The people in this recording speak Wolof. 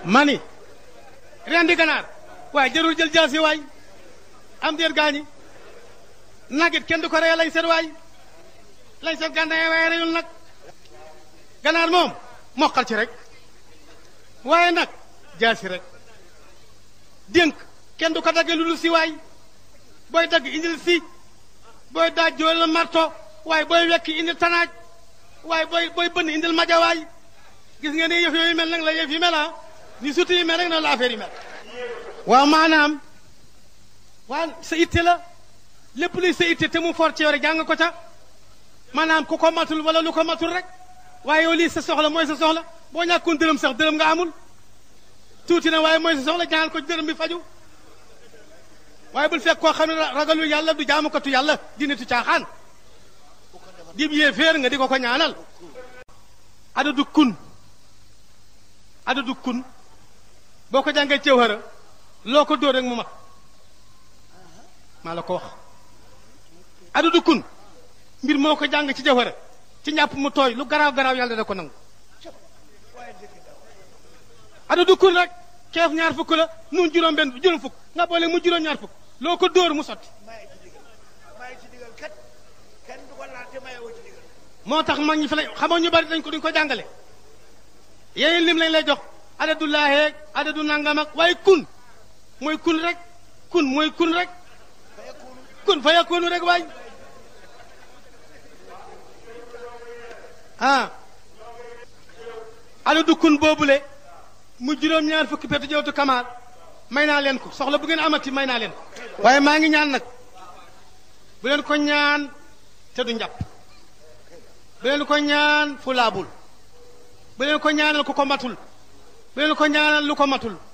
mani rendi ganaar waaye jarul jël jaasi waay am déet gaañi nagit kenn du ko reye lañ seet waay lañ seet gànnaay waaye reyul nag ganaar moom moqal ci rek waaye nag jaasi rek dénk kenn du ko dagge lu dul si waay booy dagg indil si booy daaj joolal marto waaye booy wekki indil tanaaj waaye booy booy bënn indil majawaay gis nga ne yëf yooyu mel nag la yëf yi mel ah ni suti yi mel rek na la affaire yi mel waaw maanaam waa sa itte la lépp luy sa itte te mu for ci yow rek jàng ko ca maanaam ku ko matul wala lu ko matul rek waaye yow lii sa soxla mooy sa soxla boo ñàkkoon dërëm sax dërëm nga amul tuuti na waaye mooy sa soxla jàngal ko dërëm bi faju waaye bul fekk koo xam ne ragalul yàlla du jaamukatu yàlla di nitu caaxaan dib yee féer nga di ko ko ñaanal adadu kun adadu kun boo ko jàngee cewhara loo ko dóor rek mu mat maa la ko wax adadu kun mbir moo ko jàng ci jawhara ci njàpp mu tooy lu garaaw garaaw yàlla da ko nangu adadu kun rek keef ñaar fukk la nun juróom benn juróom fukk nga boole mu juróom ñaar fukk loo ko dóor mu sotti moo tax mag ñi fi lay xamoo ñu bari dañ ko duñ ko jàngale yéen lim lañ lay jox adadu laaheeg adadu nangam ak waaye kun mooy kun rek kun mooy kun rek kun fa yakunu rek waay ah adadu kun boobule mu juróom-ñaar fukki petu jawtu kamaal may naa leen ko soxla bu ngeen amati may naa leen ko waaye maa ngi ñaan nag bu leen ko ñaan te du njàpp bu leen ko ñaan fu laabul bu leen ko ñaanal ku ko matul bu leen ko ñaanal lu ko matul